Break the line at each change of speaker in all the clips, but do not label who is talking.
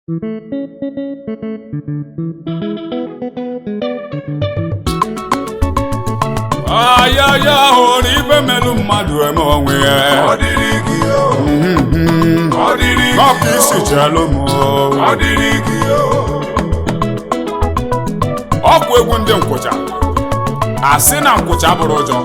ayaya hụrụ ibe melụ mmadụ eme onwe ya
Ọ dịrị gị o, ọ dịrị gị
ọkụ isi chelụ m
ọ dịrị gị o,
ọkụ egwu ndị nkwụcha asị na nkwụcha bụrụ ụjọ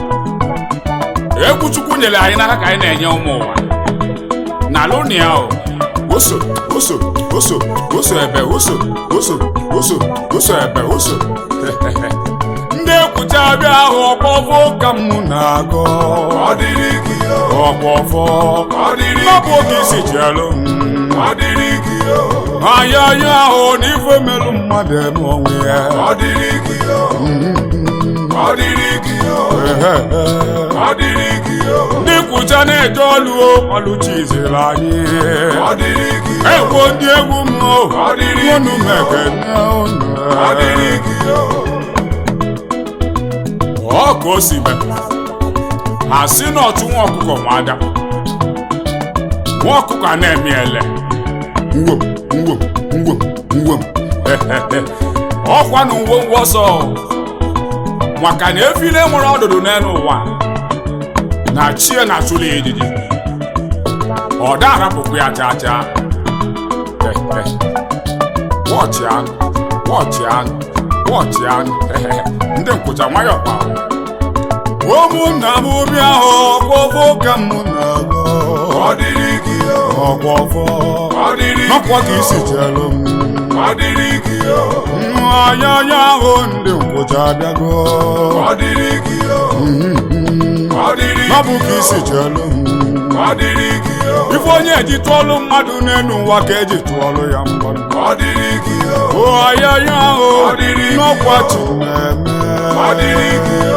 egwu chukwu nyere anyị n'aka ka anyị na-enye ụmụ ụwa n'ala ụnụ ya o oso oso oso oso ebe oso oso oso oso ebe oso ndị ekwucha abịa ahụ ọkpọfọ ka m na-agọ
ọ dịrị gị o,
ọkpọfọ
ọ dịrị
n'ọbụ
gị
oge isi chelụ m
ọ dịrị gị o,
anya anya ahụ na ife melụ mmadụ eme onwe ya
ọ dịrị gị o, ọ dịrị gị o, ọ dịrị gị o,
ndị kwụcha na-eje ọlụ o ọlụchiziri anyị
ọ dịrị gị o,
egwu ndị egwu m o
Ọ dịrị
unu
gị o.
mekene unu
ọ dịrị gị o,
ọ ka o si mee ha si na ọchụ nwa ọkụkọ nwa ada nwa ọkụkọ a na-eme ele ngwom ngwom ngwom ngwom ọkwa na uwe ngwa ọsọ maka na efile nwere ọdụdụ n'elu ụwa na chie na achụla ya ejiji ọ da arapụkwa ya chaa chaa wọchị anụ wọchị anụ wọchị anụ ndị nkwụcha nwayọ kpa ụmụnna m bịa hụ ọkpọfọ ka m na-agọ
ọ dịrị gị o,
ọkpọfọ
ọ dịrị
n'ọkwa ka
gị
isi
o,
chelụ m
ọ dịrị gị o,
anya anya ahụ ndị nkwụcha abịago
ọ dịrị gị o, ọ dịrị
n'ọbụ
gị
ka
o,
isi chelụ m
ọ dịrị gị o,
ife onye eji tụọlụ mmadụ n'elu ụwa ka eji tụọlụ ya mgbanụ
ọ dịrị gị o,
o anya anya ahụ
Ọ dịrị gị
n'ọkwa
o.
chi na-eme
ọ dịrị gị o,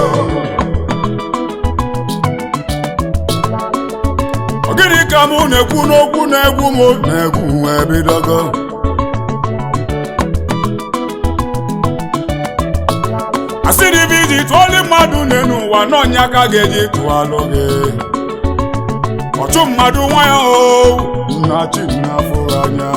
Ọ gịnị ka mụ na-ekwu n'okwu na-egwu m na-egwu wee bidogo asịrị bụ iji tụọlụ mmadụ n'elu ụwa n'ọnya ka ga-eji tụọlụ gị ọchụ mmadụ nwa ya o nna chi na-afụrụ anya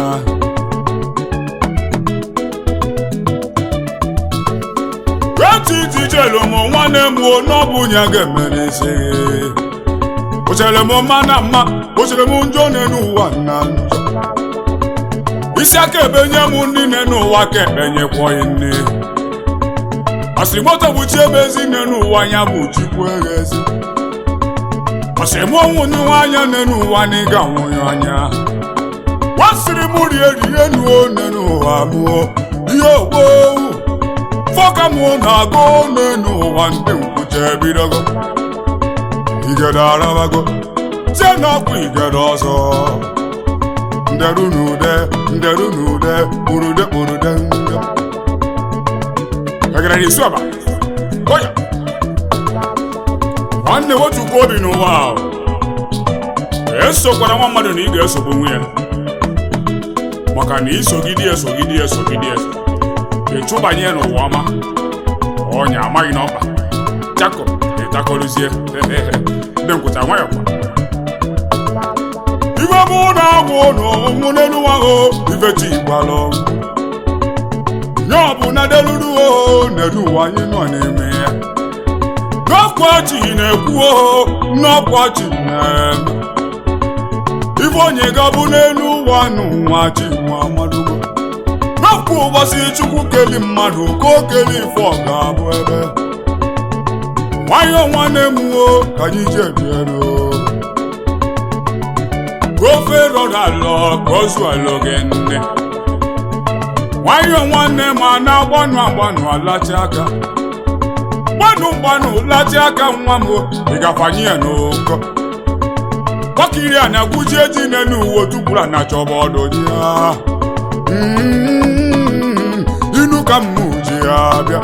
etiti jelu m nwanne m o n'ọbụ nya ga-emere isi o chere m mma na mma o chere m njọ n'elu ụwa na njọ isi aka ebenye m ndị n'elu ụwa ka ebenyekwọghị nne asịrị moto bụ chi ebe ezi n'elu ụwa anya bụ chukwu eghezi asịrị m ọnwụ nwa anya n'elu ụwa na ịga nwụnyụ anya wasịrị m rie rie nuo n'elu ụwa mụọ ihe ogbowu fọka m na-agụ n'elu ụwa ndị nkwucha ebidogo igede arabago tie n'ọkwa igede ọzọ nderu n'ude nderu n'ude kpurude kpurude nde egere n'isu ọba oya nwanne wetukwu obi n'ụwa ahụ esokwara nwa mmadụ na ị ga-esogbu nwa ya maka na isogide ya esogide ya esogide ya ịchụbanye ya n'ụwa ọma ọnya amaghị n'ọkpa jako ịtakọrụzie ndị nkwụcha nwayọ kwa ife mụ na-agwụ n'ọnwụ n'elu ahụ ifechi igbalụ nye ọ bụ na deluru o n'elu ụwa anyị nọ n'ime ya n'ọkwachi na-ekwu o n'ọkwachi na-eme ife onye ga-abụ n'elu ụwa n'ụwa chi nwa amadugo n'ọkwa ụbọchị chukwu keli mmadụ ka o keli ife ọ ga-abụ ebe nwayọọ nwanne m o ka anyị jebiero ofe rọrọ alọ ka o zuo alọ gị nne nwayọọ nwanne m a na-agbanụ agbanụ alachi aka gbanụ gbanụ lachi aka nwa m ị gafanye ya n'ụkọ gbakiri a na-agwụji eji n'elu uwe tukwuru na chọba ọdụ ya Mm, inu ka m ji ya bịa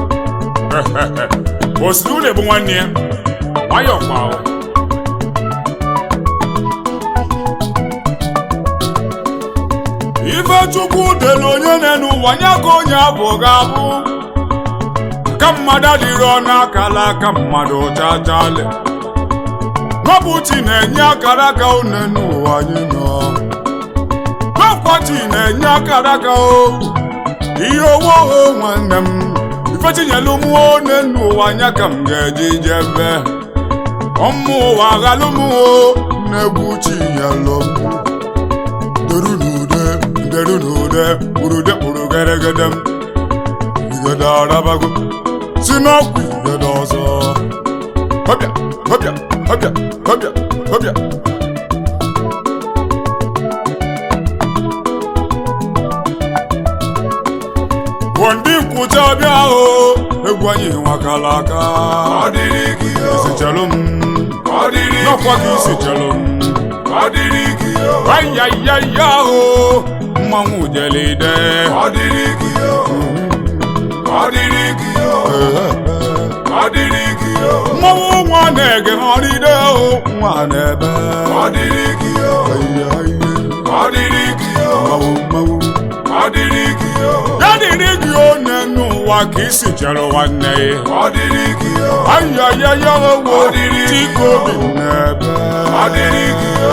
osiri ụlọ bụ nwanne ya nwayọọ kwa ahụ ife chukwu dere onye na-enu ụwa nye ka onye abụ ga-abụ ka mmadụ adịrị ọnụ akala aka mmadụ chachale n'ọbụ chi na-enye akara aka une n'ụwa anyị nọ n'ọkwa ifechi na-enye akara aka o ihe owo o nwanne m ifechi nyelu m one n'ụwa anya ka m ga-eji jebe ọmụ ụwa aghalụ m o na-egwu chi nyelu m deru n'ude deru n'ude urude kpụrụ geregede m igede arabago si n'ọkwa igede ọzọ ọbịa ọbịa ọbịa ọbịa ọbịa bụ ndị nkwụcha ọbịa ahụ egwu anyị nwakala aka
ọ dịrị gị o
isichelụ m
ọ dịrị
n'ọkwa
gị
gị
o
isichelụ m
ọ dịrị gị o
ayayaya ahụ mmanwụ jelide
ọ dịrị gị o ọ dịrị gị o ọ dịrị gị o
mmanwụ nwa na-ege ọrịde ahụ nwa na-ebe
ọ dịrị gị o ọ dịrị gị o
mmanwụ mmanwụ
ọ dịrị gị o
ya dịrị gị one n'ụwa ka isi chere nwanne ya
ọ dịrị gị o
ayayaya wo
Ọ dịrị gị
dịka obi na-ebe
ọ dịrị gị o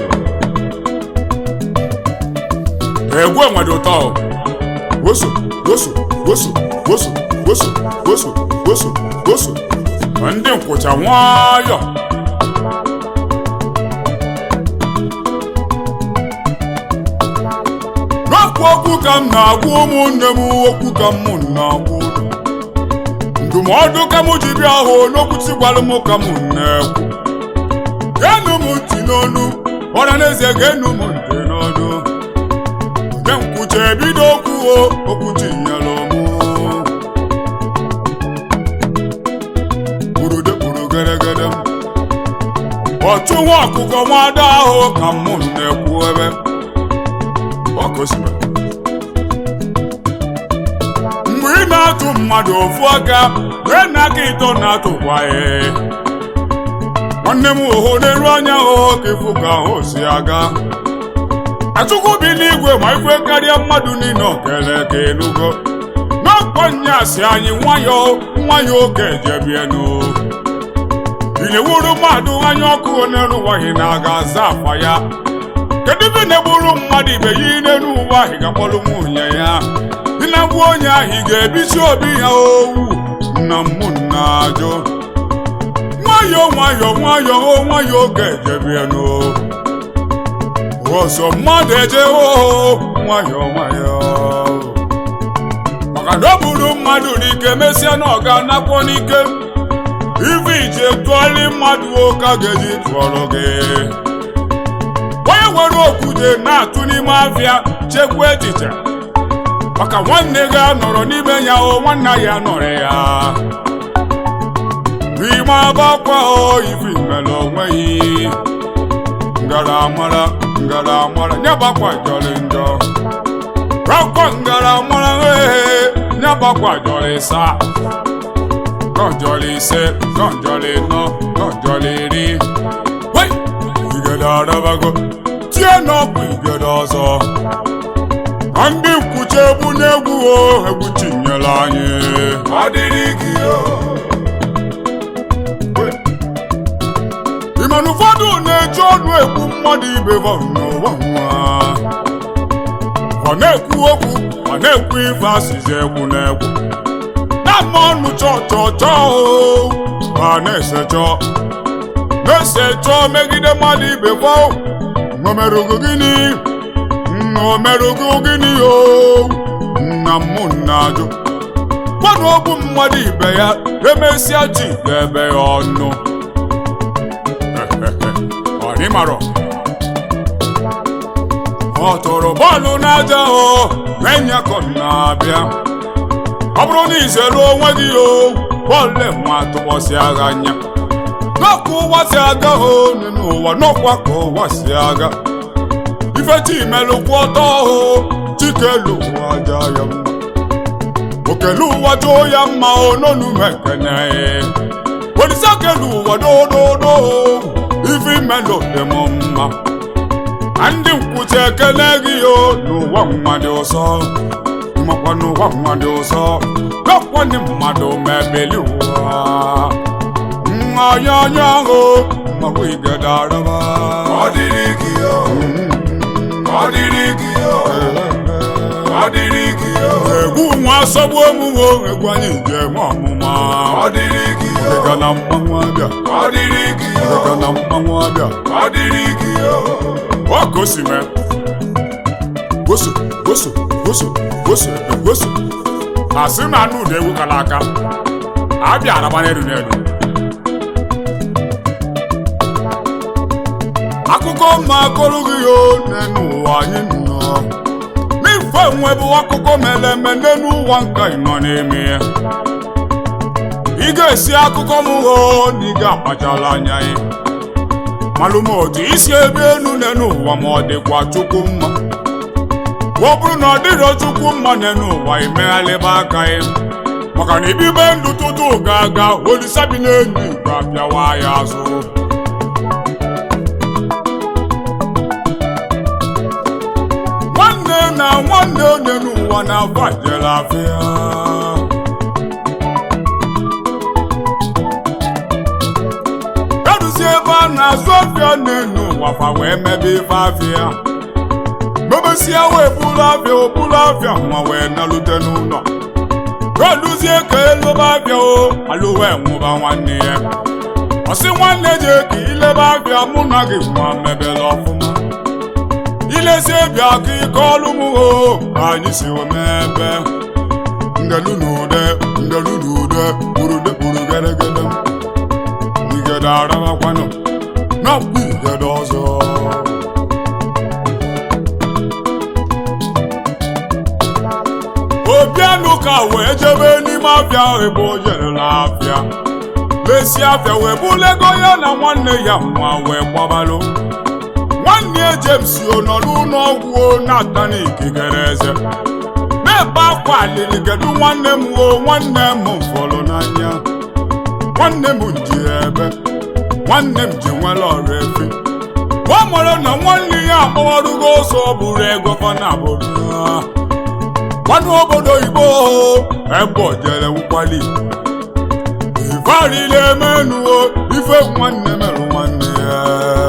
egwu enwere ụtọ o. woso woso woso woso woso woso woso woso Ma ndị nkwụcha nwayọ n'okwu okwu ka m na-agwa ụmụnne m okwu ka m na-agwa unu ndụmọdụ ka m ji bịa hụ n'okwuchi gwara m ka m na-ekwu geenụ m ntị n'onu ọra n'ezie geenụ m ntị n'ọnụ mgbe nkwucha ebido okwu o okwuchi nyere mụ burude buru geregede m ọchụ nwa ọkụkọ nwada ahụ ka m na-ekwu ebe ọkụsime mgbe ị na-atụ mmadụ ofu aka wee n'aka ịtọ na-atụkwa ya nwanne m oho n'elu anya hụ ka ịfụ ka ahụ si aga achukwu bi n'igwe ma ife karịa mmadụ niile okele ka enugo n'ọkpọ nyasị anyị nwayọ nwayọ oge ejebienu ilewuru mmadụ anya ọkụ n'elu ụwaghị na-aga aza afa ya kedu ibe na-egburu mmadụ ibe ya n'elu ụwa ahụ ga-akpọrọ nwunye ya dị na gbuo onye ahụ ị ga-ebichi obi ya owu nna m nna ajụ nwayọ nwayọ nwayọ o nwayọ oge ejebienu ọzọ mmadụ eje oo nwayọ nwayọ maka na ọ bụrụ mmadụ n'ike mesịa na ọ ga-anakpọ n'ike ife ije tụọrị mmadụ ụka ga-eji tụọrọ gị onye nwere okwute na-atụ n'ime afịa chekwa echiche maka nwanne gị anọrọ n'ime ya o nwanna ya nọrọ ya n'ime abakwa o ife mere onweghị ngara amara ngara amara nyabakwa jọrị njọ rakwa ngara amara ehe nyabakwa jọrị sa kọjọrị ise kọjọrị nọ kọjọrị iri wei igede arabago tie n'ọkụ igede ọzọ ka ndị nkwucha egwu na-egwu o egwu chinyere anyị
ọ dịrị gị o
ị ma na ụfọdụ na-eji ọnụ ekwu mmadụ ibe ha n'ụwa nwa ọ na-ekwu okwu ọ na-ekwu ife asịzi egwu na-egwu na-ama ọnụ chọọ chọọ chọọ o ma na-ese chọọ na-ese chọọ megide mmadụ ibe ha o o merụgo gịnị nna o merụgo gịnị o nna m nna ajụ gwanụ okwu mmadụ ibe ya emesịa ji ga-ebe ya ọnụ ọdịmarọ ọ tụrụ bọọlụ n'aja o menyakọ na-abịa ọ bụrụ na izere onwe gị o bọọlụ enwe atụbọsị agha anya n'ọkụ ụwa si aga o n'ụwa n'ọkwa ka ụwa si aga ifechi melụkwu ọtọ o chikelu ụwa aja ya mma okelu ụwa jụọ ya mma o n'onu mekene olise kelu ụwa dododo ife imelụ dị m mma na ndị nkwuchi ekele gị o n'ụwa mmadụ ụsọ makwa n'ụwa mmadụ ụsọ gakwanye mmadụ mebeli ụwa mmanya anya ahụ mmanwụ igede araba
ọ dịrị gị o ọ dịrị gị o ọ dịrị gị o
egwu nwa asọgbu emume egwu anyị ji enwe ọmụma
ọ dịrị gị o
Ịga na mmanwụ abịa
ọ dịrị gị o
Ịga na mmanwụ abịa
ọ dịrị gị o
ọ ka o si mee goso goso goso goso goso asị na anụ ụda egwu kala aka abịa araba n'elu n'elu akụkọ mma akọrọ gị ya n'elu ụwa anyị nọ n'ife nwe bụ akụkọ mere eme n'elu ụwa nka ị nọ n'ime ya ị ga-esi akụkọ m ghọọ na ị ga-akpachala anya ya malụm otu isi ebe elu n'elu ụwa ma ọ dịkwa chukwu mma ọ bụrụ na ọ dịrọ chukwu mma n'elu ụwa imeghalịba aka ya maka na ibibe ndụ tutu ga-aga olisa bi n'elu igwe apịawa ya azụ nwanne na nwanne onye n'ụwa na-afọ jere afịa eruzie ebe a na-azụ afịa n'elu ụwa fa wee mebe ife afịa mebesia wee bulu afịa obulu afịa nwa wee nalute n'ụlọ eluzie ka elobe afịa o alụ wee nwụba nwanne ya ọsị nwanne je ka ilebe afịa mụ na gị nwa mebele ọfụma ilezie bịa ka ike ọlụ m o ka anyị si omebe ngelu n'ude ngelu n'ude burude buru geregede igede arabakwanụ na mkpu igede ọzọ obianụ ka wee jebe n'ime afịa ebe o jerela afịa lesi afịa wee bulego ya na nwanne ya nwa wee gbabalụ nwanne ya James o nọ n'ụlọ ọgwụ o na-ata n'ikikere eze na-ebe akwa alili kedu nwanne m o nwanne m fọrọ n'anya nwanne m ji ebe nwanne m ji nwere ọrụ efi ọ mara na nwanne ya akpọwarugo ọsọ bụrụ ego fana bụrụ nwanne obodo Igbo ebe o jere nkwali ife arịla emenuo ife nwanne merụ nwanne ya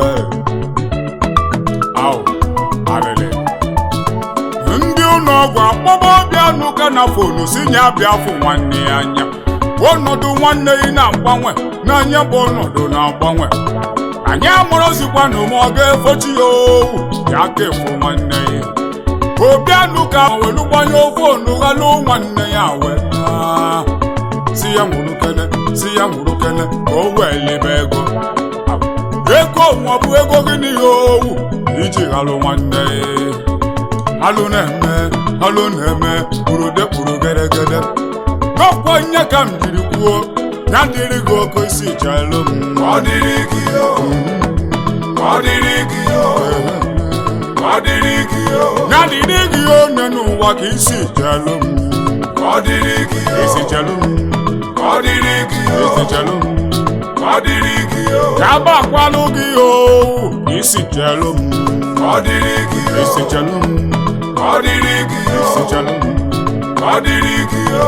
Au, arịrị. ndị ụlọ ọgwụ akpọba ọbịa n'ụka na fonu si nye abịa fụ nwanne ya anya ọnọdụ nwanne ya na-agbanwe n'anya bụ ọnọdụ na-agbanwe anyị amụrụzikwa na ụmụ ọ ga-efochi ya owu ya ka efu nwanne ya obi anụka welu gbanye ofe onughalụ nwanne ya wee naa. si ya nwụrụ kene si ya nwụrụ kene ka o wee lebe ego ego nwa bụ ego gịnị ya owu iji ghalụ nwanne ya alụ na-eme alụ na-eme kpurude kpuru geregede n'ọkwa nye ka m jiri kwuo ya dịrị gị oke isi chelụ m
ọ dịrị gị o ọ dịrị gị o ọ dịrị gị o
ya dịrị gị onye n'ụwa ka isi chelụ m
ọ dịrị gị o
isi chelụ m
ọ dịrị gị o
isi chelụ m
ọ dịrị gị o
ya bakwalụ gị owu ka isi chelụ m
ọ dịrị gị o
isi chelụ m
ọ dịrị gị o
isi chelụ m
ọ dịrị gị o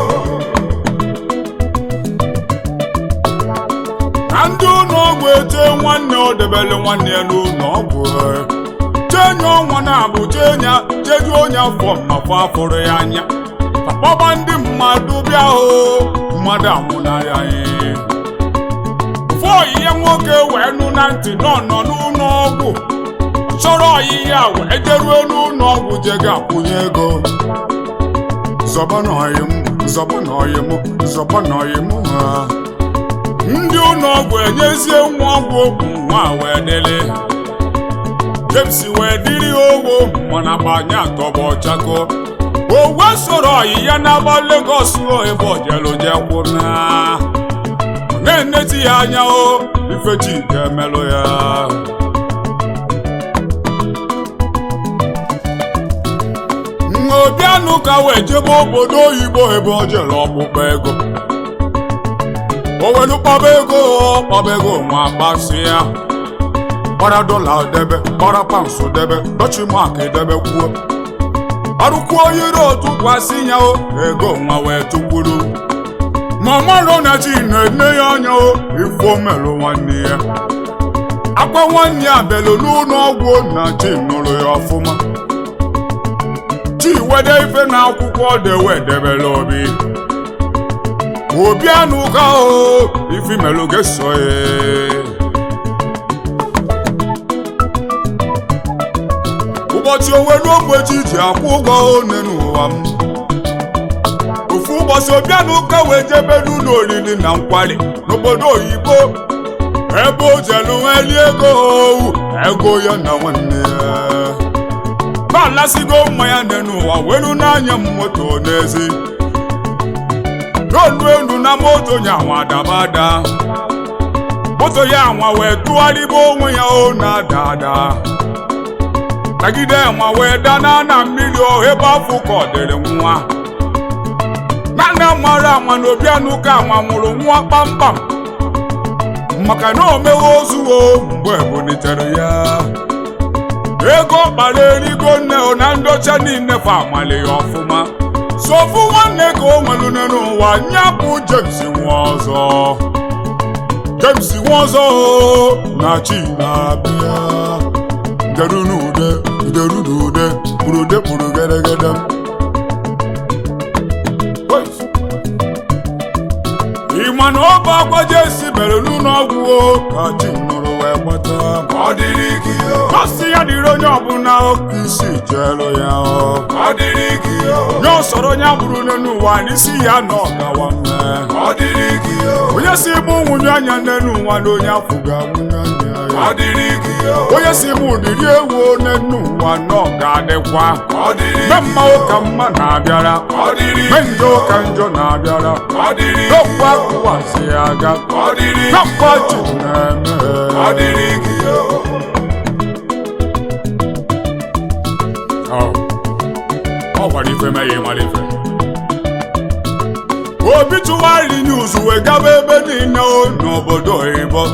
na ndị ụlọ ọgwụ eche nwanne ọ debere nwanne ya n'ụlọ ọgwụ chenye ọnwa na-abụ chenya jeju onye afọ mafọ afụrụ ya anya akpọba ndị mmadụ bịa o mmadụ anwụnarị anyị ofu ọyịya nwoke wee nụ na ntị nọ nọ n'ụlọ ọgwụ chọrọ ọyịya wee jeruo n'ụlọ ọgwụ je ga-akwụnye ego zọba n'ọyị m zọba n'ọyị m zọba n'ọyị m ha ndị ụlọ ọgwụ enyezie nwa ọgwụ okwu nwa wee dịlị James wee dịrị owo mana gbanye atọbọ chako o wee soro ọyị ya n'agba Lagos o ebe ojeloje kwụna ọ na-eneti ya anya o ifechi ga-emelụ ya obianụ ka wee jebe obodo oyibo ebe o jere ọkpụkpọ ego o welu kpọba ego kpọba ego nwa kpasị ya gbara dọla debe gbara paụnsụ debe dọchimak debe kwuo ọrụkwuo yiri otu kwasị ya o ego nwa wee tụkwuru ma mmadụ na chi na-ene ya anya o ifo melụ nwanne ya akwa nwanne ya belu n'ụlọ ọgwụ na chi nụrụ ya ọfụma chi wede ife na akwụkwọ dewe debere obi obi anụ ka o ifi melụ ga-eso ya ụbọchị owelu ogbeji ji akwụ ụgwọ one n'ụwa m ofu ụbọchị obianụ ụka wee jebe n'ụlọ oriri na nkwari n'obodo oyibo ebe o jelu nweli ego owu ego ya na nwanne ya na-alasigo mmanya nne n'ụwa welu n'anya m moto n'ezi n'olu elu na moto nyanwa dabada moto ya anwa wee tụgharịba onwe ya o na-ada ada tagide nwa wee dana na mmiri o ebe afọ ka ọ dịrị nwa nana mara anwa na obianụ ka anwa nwụrụ nwa kpamkpam maka na o mewe ozuo mgbe ebunitere ya ego kpara erigo nne o na ndocha niile fa amali ya ọfụma sofu nwanne ka o nwere nne n'ụwa nya bụ James nwa ọzọ James nwa ọzọ o, na chi na-abịa deru n'ude deru n'ude kpụrụ ude kpụrụ gedegede ị ma na ọ bụ akwa Jesi mere n'ụlọ ọgwụ o ka chi nụrụ wee gbata
ọ dịrị gị o
Masị ya dịrị onye ọbụla oke isi jelu ya ọ
ọ dịrị gị o
nye ọsọrọ onye bụrụ n'ụwa n'isi ya na ọgawa mme
ọ dịrị gị o
onye si mụ nwunye anya n'elu ụwa na onye afọ ga-nwunye anya
ọ
ya
dịrị gị o
onye si mụ dịrị ewu n'elu ụwa na ọ ga-adịkwa
ọ dịrị
me
gị
mma ụka mma na-abịara
ọ dịrị
me
gị
njọ ụka njọ na-abịara
ọ dịrị gị
n'ọkwa kụwasị ya aga
ọ dịrị gị
n'ọkwa chi na-eme
ọ dịrị gị o
Ọ ọ gwara ife meghe mara ife obi tụwarị news wee gaba ebe niile o n'obodo oyibo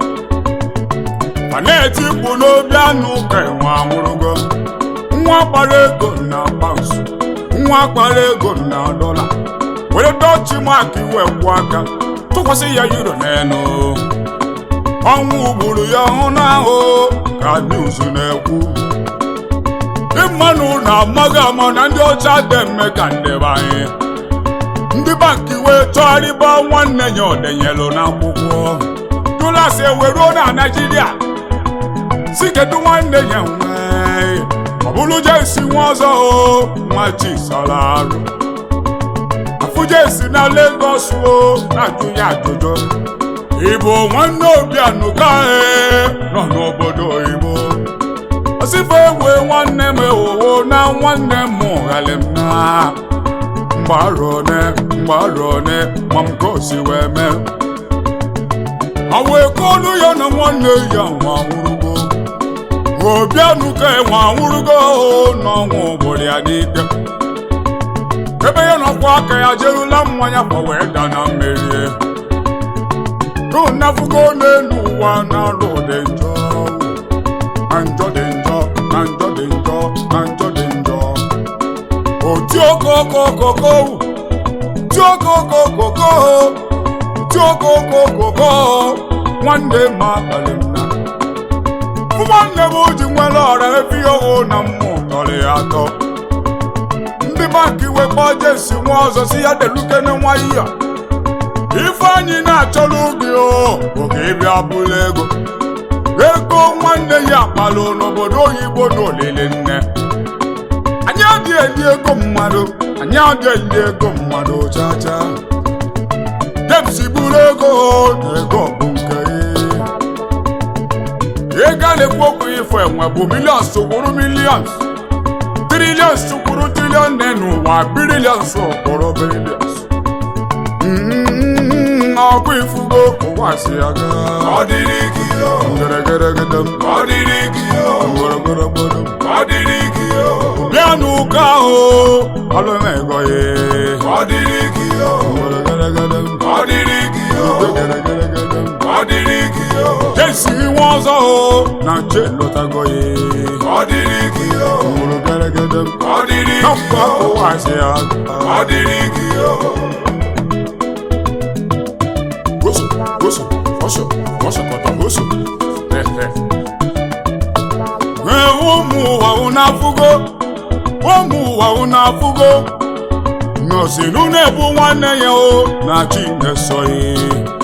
ma na-eti mkpu n'obi anụ ka enwe anwụrụgo nwa kpara ego na paụnsụ nwa kpara ego na dọla were dọchi mak iwe kwụ aka tụkwasị ya euro n'elu ọnwụ gburu ya ọhụụ n'ahụ ka news na-ekwu ndị mmanụ na-amaghị ama na ndị ọcha dị mme ka ndị be anyị ndị banki wee chọgharịba nwanne ya odenyelu n'akwụkwọ dolas eweruo na naijiria si kedu nwanne ya nwee ọ bụrụ jesi nwa ọzọ o nwa chisala arụ afụ jesi na Lagos o na-ajụ ya ajụjụ ịbụ nwanne obianụka nọ n'obodo oyibo osife egwe nwanne m ewowo na nwanne m ghali m na mgbarone mgbarone ma m ka o si wee mee awa ekolu ya na nwanne ya nwa nwụrụgo obianụka enwe anwụrụgo n'ọnwụ obodo ya n'ike ebe ya nọkwa aka ya jerula mmanya kwa wee da na mmeri runafugo n'elu ụwa na-alụ dị njọ na njọ dị njọ na njọ dị njọ na njọ dị njọ oti okokokoko ti okokokoko ti okokokoko nwanne m abalị m na nwanne m ji nwere ọra efi oho na mmụ tọrọ ya atọ ndị banki wekpọ jesi nwa ọzọ si ya delukene nwa iya ifeanyị na-achọrọ gị o oge ịbịa bụrụ ego ego nwanne ya kpalụ n'obodo oyibo n'olili nne anyị adịghị eli ego mmadụ anyị adịghị eli ego mmadụ chacha James buru ego na ego bụ nke ya ego a na-ekwu okwu ifo enwe bụ milions kwuru milions trilions kwuru trilion nne n'ụwa birilions kwuru birilions ọkụ ifugo ụwa si aga
ọ dịrị gị o
geregedegede m
ọ dịrị gị o
gbọrọgbọrọgbọrọ m
ọ dịrị gị o
bịa n'ụka ahụ ọlụmego ya
ọ dịrị gị o
geregedegede m
ọ dịrị gị o
geregedegede m
ọ dịrị gị o
jesi nwa ọzọ o na nche lọtago ya
ọ dịrị gị o
gburu geregede m
ọ dịrị gị
n'ọkụ
o
ụwa si aga
ọ dịrị gị o
goso goso goso goso kọtọ goso ẹ Ee, ụmụ ụwa unu afụgo ụmụ ụwa unu afụgo nọsinu na-ebu nwanne ya o na chi na-esoghị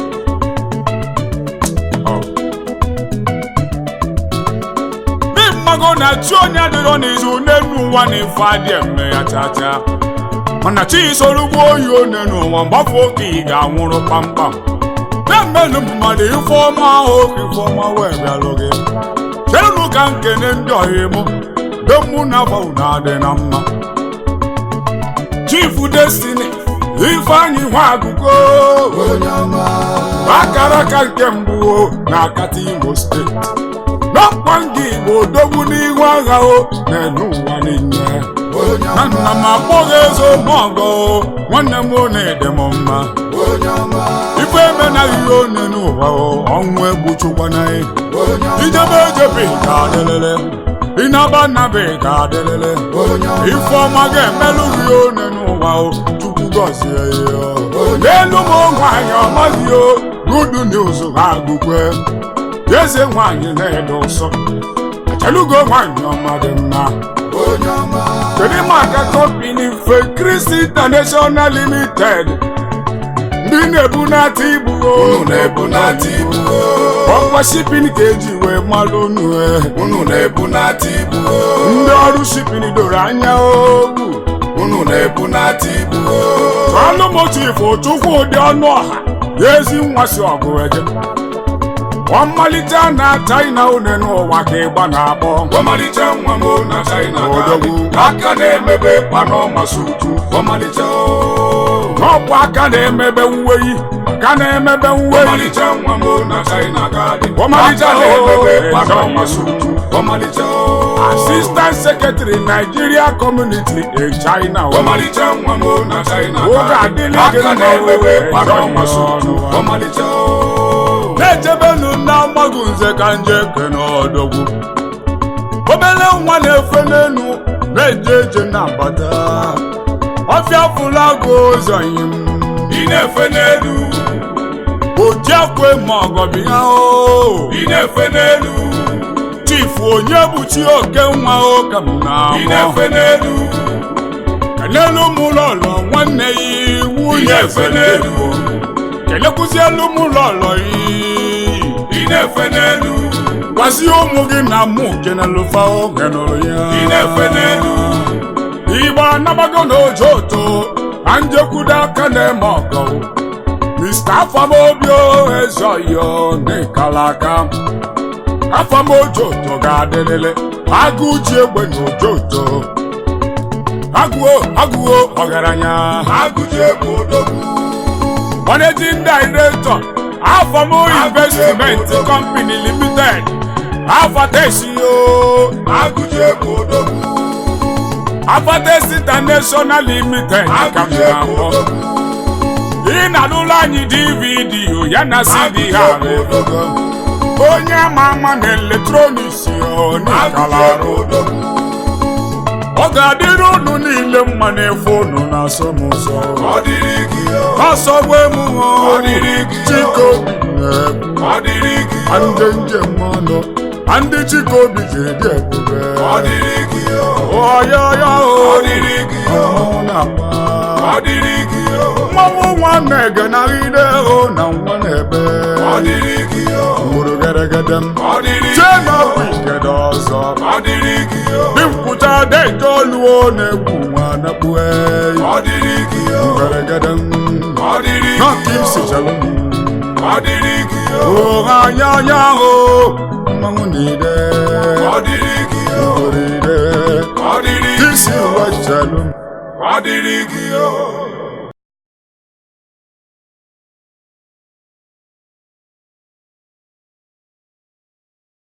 ndị mmago na chi onye adịrọ n'izu n'elu ụwa na ife adị eme ya chacha mana chi soro ugbo oyi one n'ụwa mgbafụ oke ị ga-anwụrụ kpamkpam na-emelụ mmadụ ife ọma ahụ oke ife ọma wee bịalụ gị chenụ ka nkene ndị ọhịa mụ be mụ na afọ unu adị na mma chifu destiny ifeanyị nwa agụgo
onye ọma
akara aka nke mbụ o na akata imo steeti n'ọkwa nga igbo odogwu n'ihu agha o na-enu ụwa niile
onye
na
ọma
nna m akpọghị eze ụmụọgọ o nwanne m ọ na-ede m mma
onye ọma
ife emenaghị ihe one n'ụwa o ọnwụ egbuchukwana ya
onye ọma
ijebe ejebe ga adịlele ịnaba nnabe ga adịlele
onye ọma
ife ọma ga-emelụ gị one n'ụwa o chukwu gọzie ya n'elu m nwaanyị ọmaghị o good news ha agụkwe eze nwaanyị na-ede ụsọ echelugo nwaanyị ọma dị mma
onye ọma
kedu maka kọmpini fe kristi international limited ndị na-ebunata ibu o
unu na-ebunata ibu
ọkwa shipin ka eji wee malụ unu e
unu na-ebunata ibu
ndị ọrụ shipin doro anya ogwu
unu na-ebunata ibu
ọlụmotifu chukwu ụdị ọnụ ọha ya ezi nwa si ọgụ eje ọmalite na china une n'ụwa ka ịgba na-akpọ
ọmalịcha nwa m na china
Odogwu.
ga-adị aka na-emebe panọma sutu ọmalịcha o.
n'ọkwa aka na-emebe uweyi aka na-emebe uweyi
ọmalịcha nwa m na china ga-adị
Ọmalịcha
aka
o.
na-emebe panọma sutu ọmalịcha o.
assistant secretary nigeria community in china o.
ọmalịcha nwa m na china
Oge
ga-adị
adịla gị
aka
mma
na-emebe
o.
panọma sutu
Ọnụ.
ọmalịcha o.
na-echebenu na mgbagụ nze ka nje kene ọdọgwu obele nwa na-efe n'elu na-eje eje na-abata ọfịa fụlago ụzọ yim
ị na-efe n'elu
ojiakwe ma ọgọbịa o
ị na-efe n'elu
chifu onye bụ chi oke nwa o ka m
ị
na-amụ
na-efe n'elu
kenelu m lọlọ nwanne ya iwu
ị na-efe n'elu
kelekwuzielu m lọlọ yi
ị na-efe n'elu
gwazie ụmụ gị na mụ kenelụfa oge nụrụ ya
ị na-efe n'elu
igbo anabago n'ojo oto na njekwudo aka na-eme ọgọ mr afamobio ezoyo n'ịkala aka afamojo oto ga-adịrịrị agụ ji egbe n'ojo oto agụo agụo ọgaranya
agụji egwu odogwu
managing director afamo investment company limited afatesio
agụji egwu odogwu
afates international limited ka m
agụji egwu
na-akpọ
odogwu
ị na-alụlụ anyị dvd ya na cd
agụji
ha
egwu odogwu
onye ama ama na eletrọniks
agụji
n'ikala
egwu odogwu
ọ ga-adịrị unu niile mma na-efe unu na-asọ m ụzọ
ọ dịrị gị o
ọsọgbu emume
Ọ dịrị gị o.
chikobi na-ekwu
ọ dịrị gị o
ndị njem ọnụ ndị chikobi ji dị ebube
ọ dịrị gị o
ọyọyọ
ọ dịrị gị o
na-agba
ọ dịrị gị o
mmanwụ nwa na-egenagide hụ na nwa na-ebe
ọ dịrị gị o
mgburu geregede m
ọ dịrị
chee
gị
na
o
ọbụ ikede ọzọ
ọ dịrị gị o
dị mkpụcha deje oluo na-egwu nwa na-ekpue
ọ dịrị gị o
geregede m
ọ dịrị
na
gị
ka
o
isi chelụ m
ọ dịrị gị o
ụgha anya anya ahụ mmanwụ niile
ọ dịrị gị o
orire
ọ dịrị
isi
gị o
uwe chelụ m
ọ dịrị gị o